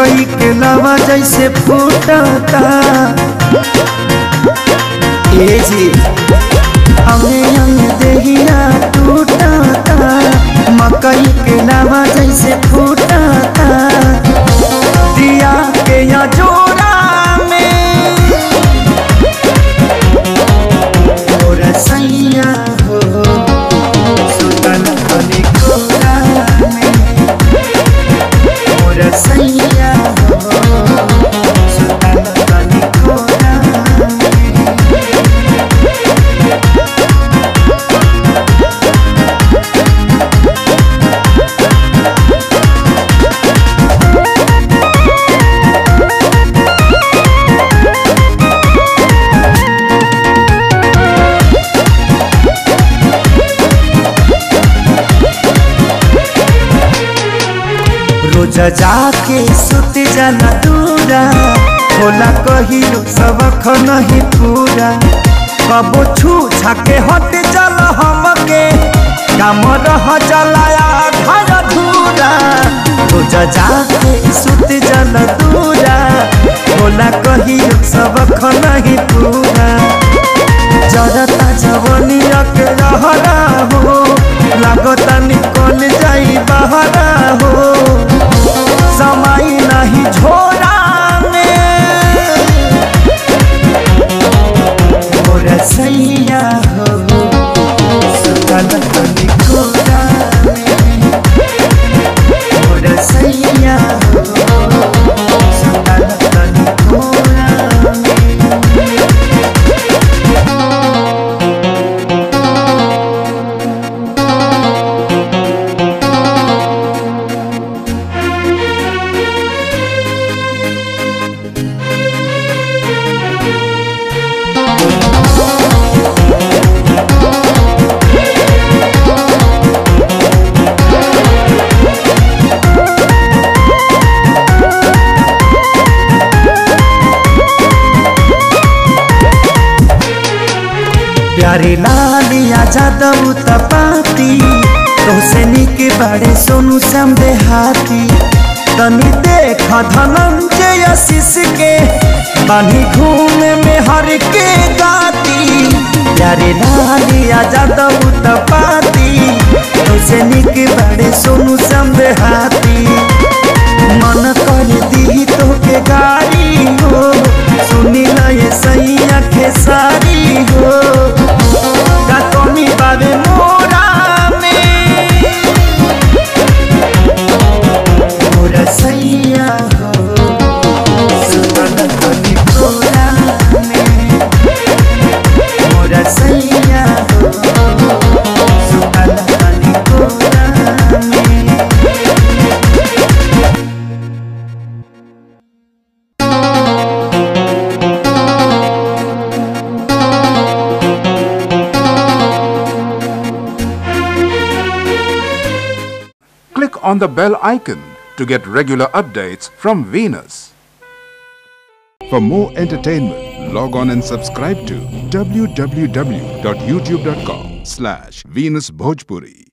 मकई के लावा जैसे फूटता ए जी हमें अंग देहिया टूटता मकई के लावा जैसे फूटता दिया के या जोड़ा में और सैया हो सुतन खली कोरा में और सैया हो सुतन खली कोरा में रोज जाके सुत जाना दूरा होला कहिरो सबक नहीं पूरा कबो छू छाके हट चल हमके काम रह चलाया घर धूरा रोज जाके सुत जाना दूरा होला कहिरो सबक नहीं पूरा जरता जवनिया के रहरा हो लागता निकल जाई बहरा हो समय नहीं झोरा में और सैया हो सुतल तनी कोरा में और सैया हो सुतल तनी कोरा में प्यारे लालिया जादव तपाती तोसे निके बाड़े सोनू श्याम देहाती तनी देख धनंजय आशीष के बानी घूमे में हर के गाती प्यारे लालिया जादव तपाती तोसे निके बाड़े सोनू श्याम देहाती मन कर दी तो के गाड़ी हो सुनी ल ये सैया खेसारी हो का कमी बाबे मोरा में मोरा सैया हो सुतल तनी कोरा में मोरा सैया हो सुतल तनी कोरा में Click on the bell icon to get regular updates from Venus. For more entertainment, log on and subscribe to www.youtube.com slash Venus Bhojpuri.